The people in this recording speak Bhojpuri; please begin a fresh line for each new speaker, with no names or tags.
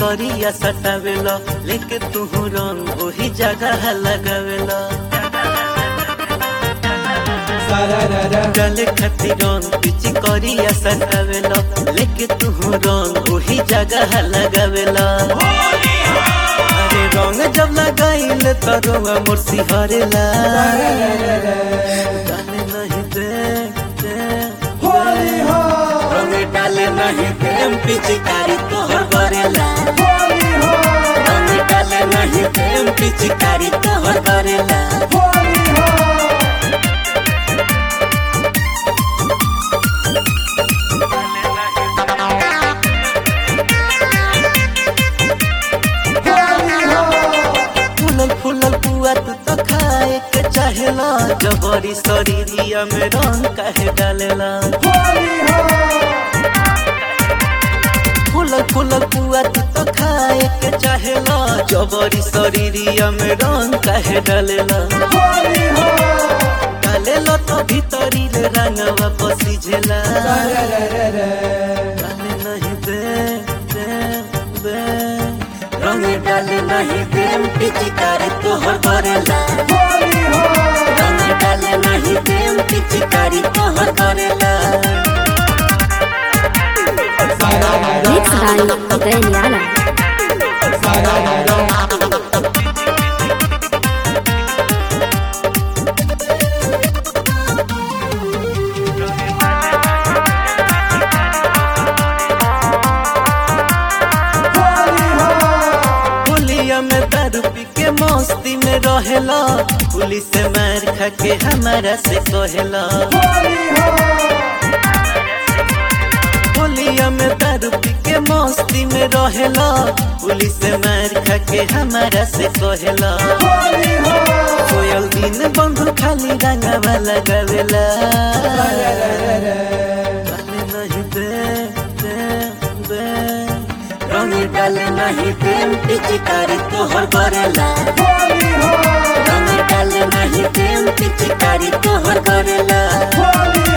करिया सटावेला लेके तू रंग ओही जगह लगावेला डाले खातिर रंग पिची करिया सटावेला लेके तू रंग ओही जगह लगावेला अरे रंग जब लगाइल तो रंग मोर सिहरेला डाले नहीं दे दे रंग डाले नहीं दे पिचकारी तोहर करेला रंग डाले नहीं दे पिचकारी तोहर करेला फूलल फूलल पुआ तू तो खाए के चाहेला जबरी शरीरिया में रंग काहे डालेला फूलल फूलल पुआ तू तो खाए के चाहेला जबरी शरीरिया में रंग काहे डालेला डालेला तो भीतरी रे रंगवा पसीझेला डाले नहीं दे दे दे रंग डाले नहीं दे पिचकारी तोहर करेला रंग डाले नहीं दे पिचकारी तोहर करेला
Mixed by Uday Niala.
पुलिया में दारू पी के मस्ती में रहेला पुलिस से मार खा के हमारा से कहेला पुलिया में दारू पी के मस्ती में रहेला पुलिस से मार खा के हमारा से कहेला कोयल दिन बंधु खाली रंगवा लगावेला डाले नहीं दे दे दे रंग डाले नहीं दे पिचकारी तोहर करेला रंग डाले नहीं दे पिचकारी तोहर करेला